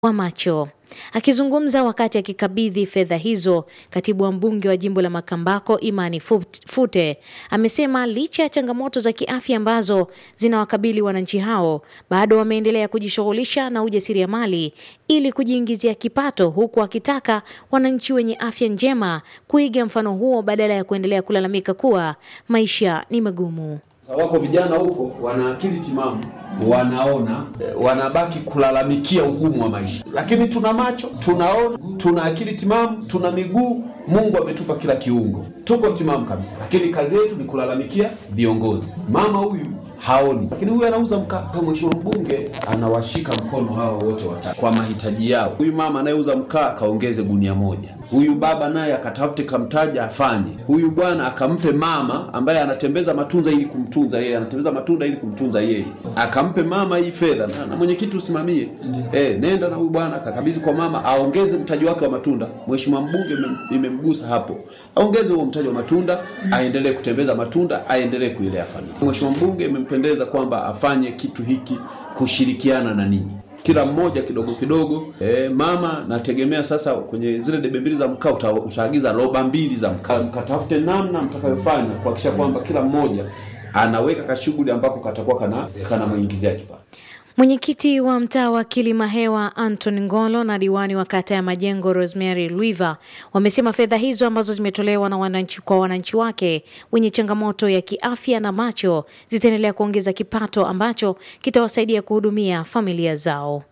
wa macho. Akizungumza wakati akikabidhi fedha hizo, katibu wa mbunge wa jimbo la Makambako Imani Fute amesema licha ya changamoto za kiafya ambazo zinawakabili wananchi hao, bado wameendelea kujishughulisha na ujasiriamali ili kujiingizia kipato, huku akitaka wananchi wenye afya njema kuiga mfano huo badala ya kuendelea kulalamika kuwa maisha ni magumu. Wako vijana huko wana akili timamu, wanaona, wanabaki kulalamikia ugumu wa maisha, lakini tuna macho, tunaona, tuna akili timamu, tuna miguu. Mungu ametupa kila kiungo, tuko timamu kabisa, lakini kazi yetu ni kulalamikia viongozi. Mama huyu haoni, lakini huyu anauza mkaa. Mheshimiwa mbunge anawashika mkono hawa wote watatu kwa mahitaji yao. Huyu mama anayeuza mkaa akaongeze gunia moja, huyu baba naye akatafute kamtaja afanye, huyu bwana akampe mama ambaye anatembeza matunza ili kumtunza yeye, anatembeza matunda ili kumtunza yeye, akampe mama hii fedha na, na mwenyekiti usimamie. Eh, nenda na huyu bwana akakabidhi kwa mama aongeze mtaji wake wa matunda. Mheshimiwa mbunge imemgusa hapo, aongeze huo mtaji wa matunda, aendelee kutembeza matunda, aendelee kuilea familia. Mheshimiwa mbunge imempendeza kwamba afanye kitu hiki kushirikiana na ninyi kila mmoja kidogo kidogo. E, mama nategemea sasa kwenye zile debe mbili za mkaa uta, utaagiza roba mbili za mkaa, mkatafute namna mtakayofanya kuhakikisha kwamba kila mmoja anaweka kashughuli ambako katakuwa kana kanamwingizia kipato. Mwenyekiti wa mtaa wa Kilimahewa Anton Ngolo na diwani wa kata ya Majengo Rosemary Luiva wamesema fedha hizo ambazo zimetolewa na wananchi kwa wananchi wake wenye changamoto ya kiafya na macho zitaendelea kuongeza kipato ambacho kitawasaidia kuhudumia familia zao.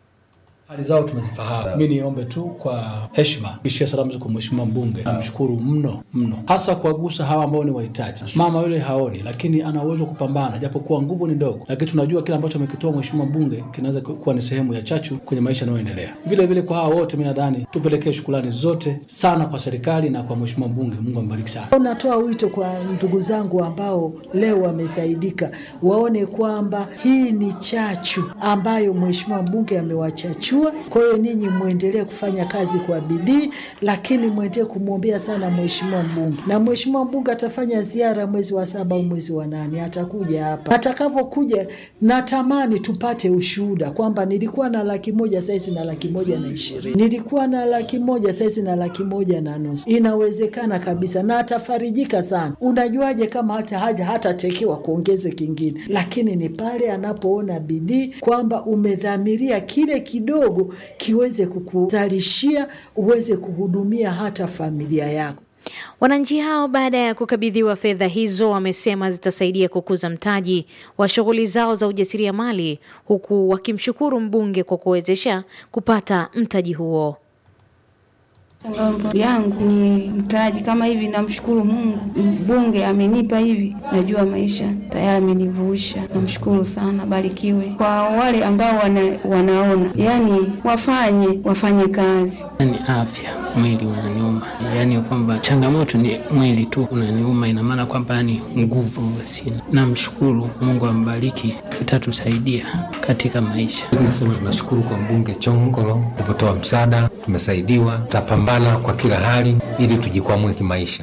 Hali zao tumezifahamu. Mi niombe tu kwa heshima ishia salamu kwa mheshimiwa mbunge, namshukuru mno mno, hasa kuwagusa hawa ambao ni wahitaji. Mama yule haoni, lakini ana uwezo wa kupambana, japokuwa nguvu ni ndogo, lakini tunajua kile ambacho amekitoa mheshimiwa mbunge kinaweza kuwa ni sehemu ya chachu kwenye maisha yanayoendelea. Vile vile kwa hawa wote, mi nadhani tupelekee shukrani zote sana kwa serikali na kwa mheshimiwa mbunge. Mungu ambariki sana. Natoa wito kwa ndugu zangu ambao leo wamesaidika, waone kwamba hii ni chachu ambayo mheshimiwa mbunge amewachachua kwa hiyo ninyi mwendelee kufanya kazi kwa bidii, lakini mwendelee kumwombea sana mheshimiwa mbunge, na mheshimiwa mbunge atafanya ziara mwezi wa saba au mwezi wa nane, atakuja hapa. Atakavyokuja, natamani tupate ushuhuda kwamba nilikuwa na laki moja saizi na laki moja na ishirini, nilikuwa na laki moja saizi na laki moja na nusu. Inawezekana kabisa, na atafarijika sana. Unajuaje kama hata haja hatatekewa kuongeze kingine? Lakini ni pale anapoona bidii kwamba umedhamiria kile kidogo kiweze kukuzalishia uweze kuhudumia hata familia yako. Wananchi hao baada ya kukabidhiwa fedha hizo wamesema zitasaidia kukuza mtaji wa shughuli zao za ujasiriamali, huku wakimshukuru mbunge kwa kuwezesha kupata mtaji huo. Changamoto yangu ni mtaji kama hivi. Namshukuru Mungu, mbunge amenipa hivi, najua maisha tayari amenivusha. Namshukuru sana, barikiwe. Kwa wale ambao wana, wanaona yani wafanye wafanye kazi. Ni afya, mwili unaniuma, yani kwamba changamoto ni mwili tu unaniuma, ina maana kwamba yani nguvu sina. Namshukuru Mungu, ambariki, itatusaidia katika maisha. Nasema tunashukuru kwa mbunge Chongolo alivyotoa msaada, tumesaidiwa, tutapambana kwa kila hali ili tujikwamue kimaisha.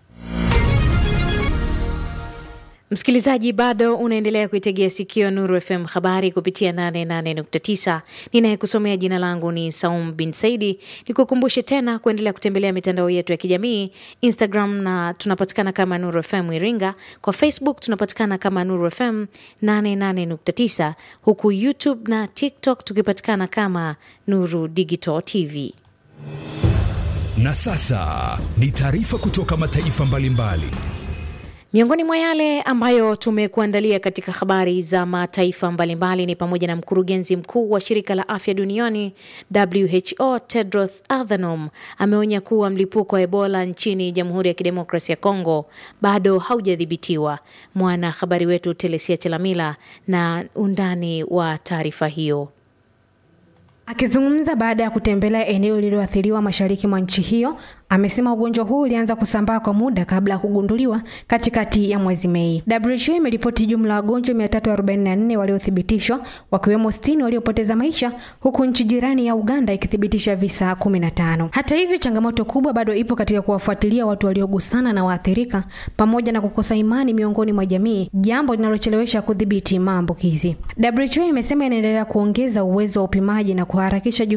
Msikilizaji, bado unaendelea kuitegea sikio Nuru FM habari kupitia 88.9. Ninayekusomea jina langu ni Saum bin Saidi. Nikukumbushe tena kuendelea kutembelea mitandao yetu ya kijamii Instagram, na tunapatikana kama Nuru FM Iringa. Kwa Facebook tunapatikana kama Nuru FM 88.9, huku YouTube na TikTok tukipatikana kama Nuru Digital TV. Na sasa ni taarifa kutoka mataifa mbalimbali mbali. Miongoni mwa yale ambayo tumekuandalia katika habari za mataifa mbalimbali ni pamoja na mkurugenzi mkuu wa shirika la afya duniani WHO Tedros Adhanom ameonya kuwa mlipuko wa Ebola nchini Jamhuri ya Kidemokrasia ya Kongo bado haujadhibitiwa. Mwanahabari wetu Telesia Chelamila na undani wa taarifa hiyo. Akizungumza baada ya kutembelea eneo lililoathiriwa mashariki mwa nchi hiyo, Amesema ugonjwa huu ulianza kusambaa kwa muda kabla ya kugunduliwa katikati ya mwezi Mei. WHO imeripoti jumla ya wagonjwa 344 waliothibitishwa wakiwemo 60 waliopoteza maisha huku nchi jirani ya Uganda ikithibitisha visa 15. Hata hivyo, changamoto kubwa bado ipo katika kuwafuatilia watu waliogusana na waathirika pamoja na kukosa imani miongoni mwa jamii, jambo linalochelewesha kudhibiti maambukizi. WHO imesema inaendelea kuongeza uwezo wa upimaji na kuharakisha